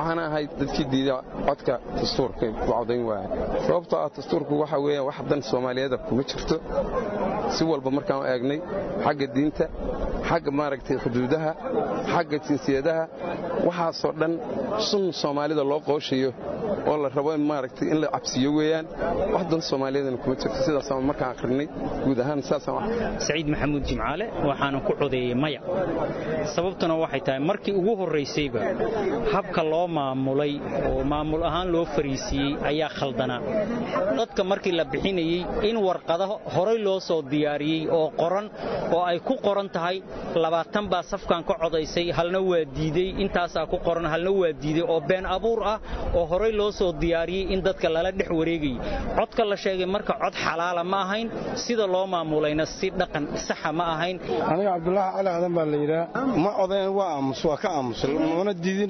waxaana ahay dadkii diida codka dastuurka u codayn waaya sababtoo ah dastuurku waxa weeyaan wax dan soomaaliyeeda kuma jirto si walba markaan eegnay xagga diinta xagga maaragtay xuduudaha xagga jinsiyadaha waxaasoo dhan sun soomaalida loo qooshayo oo la rabo in maaragtay in la cabsiyo weeyaan wax dan soomaaliyeedana kuma jirto sidaasaan markaan akhrinay guud ahaan saasaan saciid maxamuud jimcaale waxaana ku codeeyey maya sababtuna waxay tahay markii ugu horraysayba habka loo maamulay oo maamul ahaan loo fariisiiyey ayaa khaldanaa dadka markii la bixinayey in warqada horay loo soo diyaariyey oo qoran oo ay ku qoran tahay labaatan baa safkan ka codaysay halna waa diidey intaasaa ku qoran halna waa diidey oo been abuur ah oo horay loo soo diyaariyey in dadka lala dhex wareegayay codka la sheegay marka cod xalaala ma ahayn sida loo maamulayna si dhaqan saxa ma ahayn aniga cabdulaahi cali aadan baa la yidhaa ma codayn waa aamus waa ka aamusay mana diidin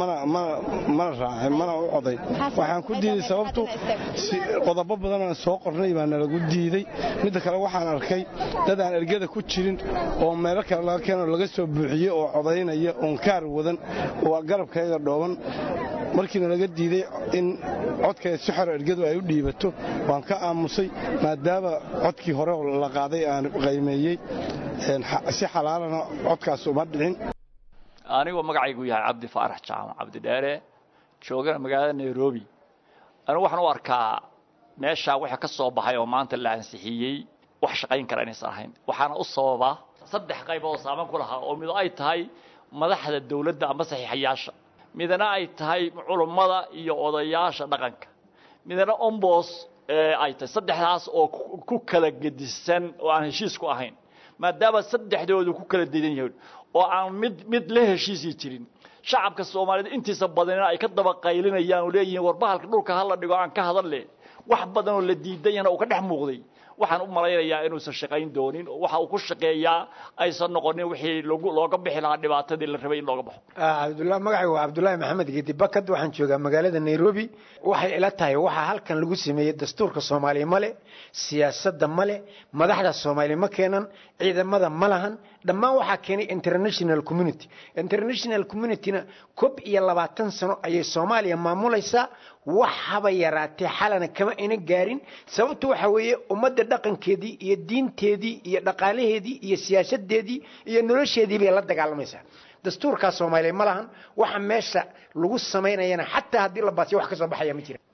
mana raacin mana u coday waxaan ku diiday sababtu qodobo badanaan soo qornay baa nalagu diiday midda kale waxaan arkay dad aan ergada ku jirin oo meelo kale laga keenoo laga soo buuxiyey oo codaynaya oon kaar wadan oo garabkayga dhooban markiina laga diiday in codkay si xoro ergadu ay u dhiibato waan ka aamusay maadaama codkii hore la qaaday aan qaymeeyey si xalaalana codkaas uma dhicin anigoo magacaygu yahay cabdi faarax jaamac cabdidheere joogana magaalada nairobi anigu waxaan u arkaa meeshaa waxa ka soo baxay oo maanta la ansixiyey wax shaqayn kara inaysan ahayn waxaana u sababa saddex qaybood oo saaman ku lahaa oo mid ay tahay madaxda dawladda ama saxiixayaasha midna ay tahay culummada iyo odayaasha dhaqanka midna ombos ay tahay saddexdaas oo ku kala gedisan oo aan heshiis ku ahayn maadaama saddexdoodu ku kala dedan yihiin oo aan mid mid la heshiisii jirin shacabka soomaaliyeed intiisa badanina ay ka daba qaylinayaan oo leeyihiin war bahalka dhulka hala dhigo aan ka hadal wax badan oo la diidayana uu ka dhex muuqday waxaan u malaynayaa inuusan shaqayn doonin oo waxa uu ku shaqeeyaa aysan noqonin wixii looga bixi lahaa dhibaatadii la rabay in looga baxo cabdullahi magacaygu waa cabdullaahi maxamed geedi bakad waxaan joogaa magaalada nairobi waxay ila tahay waxaa halkan lagu sameeyey dastuurka soomaaliya male siyaasadda male madaxda soomaaliya ma keenan ciidamada ma lahan dhammaan waxaa keenay international community international communityna kob iyo labaatan sano ayay soomaaliya maamulaysaa wax haba yaraatee xalana kama ina gaarin sababtu waxa weeye ummadda dhaqankeedii iyo diinteedii iyo dhaqaalaheedii iyo siyaasadeedii iyo nolosheedii bay la dagaalamaysaa dastuurkaa soomaaliya ma lahan waxa meesha lagu samaynayana xataa haddii la baasiyo wax ka soo baxaya ma jira